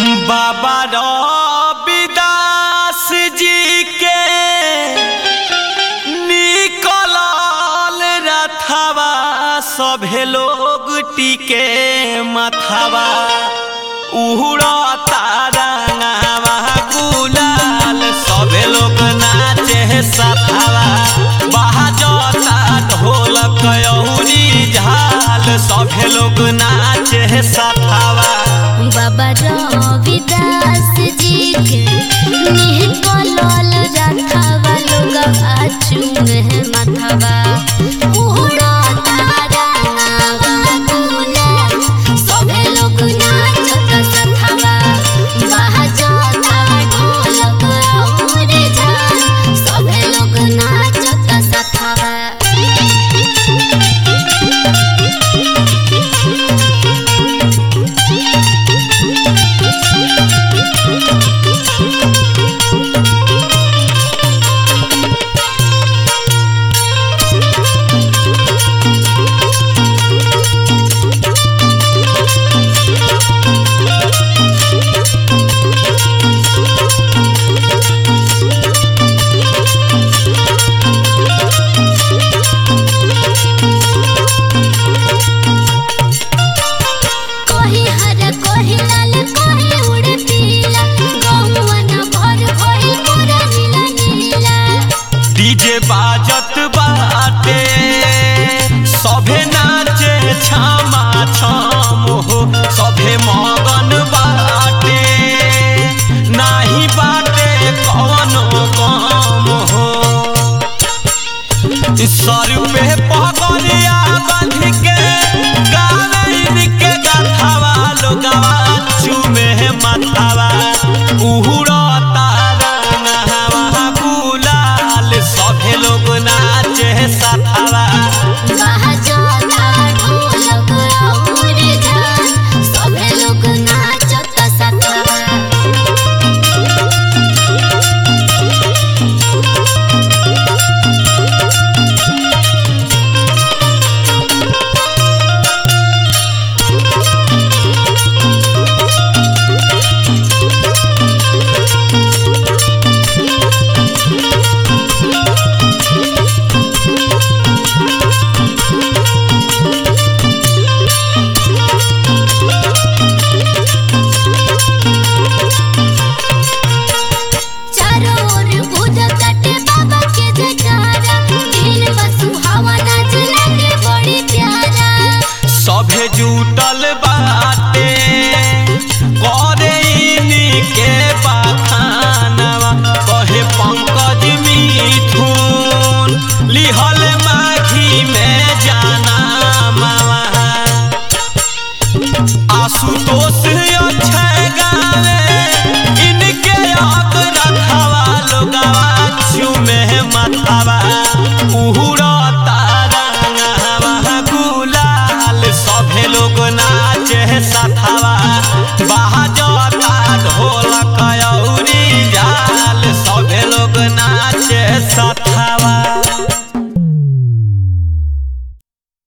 बाबा रविदास जी के निकलल रथवा सभे लोग टिके मथवा उड़ता रंगावा गुलाल सभे लोग नाचे सथवा बाजता ढोलक अहुरी झाल सभे लोग नाचे सथवा बाबा रविदास जी के निकलल रथवा लोग आचुमे मथवा उड़ता रंगावा गुलाल सभे लोग नाचत सथवा बाजता ढोलक और झाल सभे लोग नाचत सथवा कोही हर कोही लाल कोही उड़े पीला गौवन भर भइल पूरा नीला नीला डीजे बाजत बाटे सभे नाचे छामा छाम हो सभे मगन बाटे नाही बाटे कवनो काम हो सर पे पगलिया बांध के गावे के गाथावा लोगवा चूमे माथावा उहुड़ता रंगवा गुलाल सभे लोग नाचे सथावा बाजता ढोलक और झाल सभे लोग नाचत सतवा चारों ओर बुझत ताटे बाबा के जयकारा दिल बसु हवा नाच लगे बड़ी प्यारा सभे जुटल बाटे करे इनी के बा